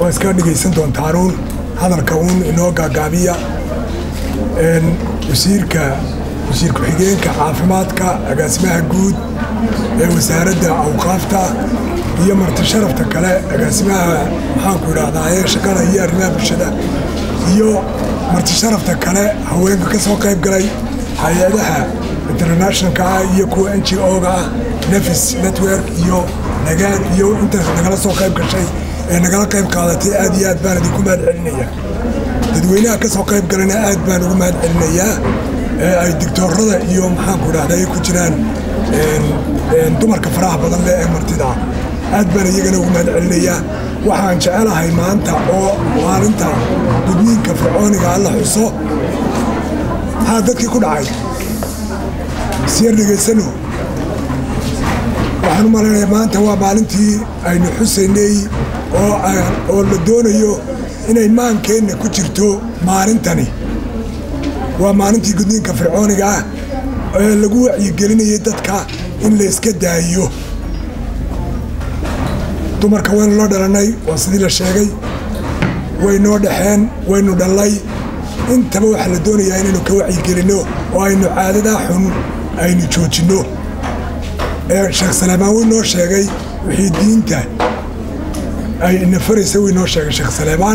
waa iska dhegaysan doontaanuun hadalka uun inoo gaagaabiya wasiirka wasiir ku-xigeenka caafimaadka agaasimaha guud ee wasaaradda awqaafta iyo marti sharafta kale agaasimaha maxaanku idhahdaaye shaqada iyo arrimaha bulshada iyo marti sharafta kale haweenka ka soo qayb galay hay-adaha internationalka ah iyo kuwa n g o-ga ah nefis network iyo nagaan iyo intaas nagala soo qayb gashay ee nagala qayb qaadatay aad iyo aad baan idinku mahad celinaya dadweynaha ka soo qayb galana aad baan ugu mahad celinayaa ee ay digtoorada iyo maxaanku idhahda ay ku jiraan dumarka faraha badan leh ee martida aad baan iyagana ugu mahad celinayaa waxaan jecelahay maanta oo maalinta gudniinka fircooniga alla xuso haa dadkii ku dhacay siyar dhegaysano waxaan u malaynayaa maanta waa maalintii aynu xusaynay oo la doonayo inay maankeenna ku jirto maalintani waa maalintii gudniinka fircooniga ah ee lagu wacyigelinayay dadka in la iska daayiyo dumarka waynu la dhalannay waa sidii la sheegay waynoo dhexeen waynu dhallay intaba waxaa la doonayaa inaynu ka wacyigelinno oo aynu caadadaa xun aynu joojinno ee sheekh salaamaan wuu noo sheegay wixii diinta ay nafaraysa wuu noo sheegay sheekh salaamaan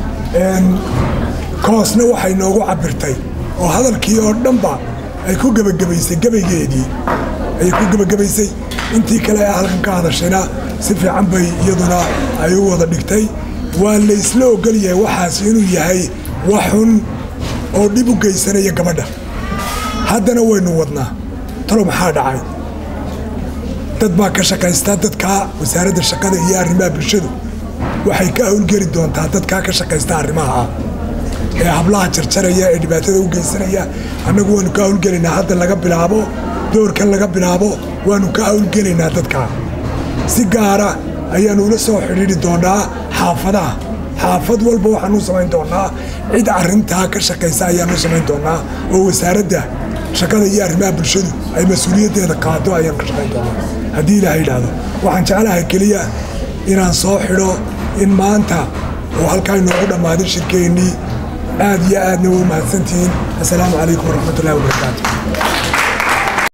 koosna waxay noogu cabirtay oo hadalkii oo dhanba ay ku gebagabaysay gebaygeedii ayay ku gebagabaysay intii kale ee halkan ka hadashayna si fiican bay iyaduna ay u wada dhigtay waa laysla ogolyahay waxaas inuu yahay wax xun oo dhib u geysanaya gabadha haddana waynu wadnaa talo maxaa dhacay dad baa ka shaqaysta dadkaa wasaaradda shaqada iyo arrimaha bulshadu waxay ka howlgeli doontaa dadkaa ka shaqaysta arrimaha ee hablaha jarjaraya ee dhibaatada u geysanaya annagu waanu ka howlgelaynaa hadda laga bilaabo doorkan laga bilaabo waanu ka howlgelaynaa dadkaa si gaara ayaanu ula soo xidhiidhi doonaa xaafadaha xaafad walba waxaanu samayn doonaa cid arrintaa ka shaqaysa ayaanu samayn doonaa oo wasaaradda shaqada iyo arrimaha bulshadu ay mas-uuliyaddeeda qaado ayaan ka shaqayn doonaa haddii ilaaha yidhaahdo waxaan jeclahay keliya inaan soo xidho in maanta oo halkaa inoogu dhammaaday shirkeennii aad iyo aadna waa mahadsantihiin assalaamu calaykum waraxmatullahi wabarakaatu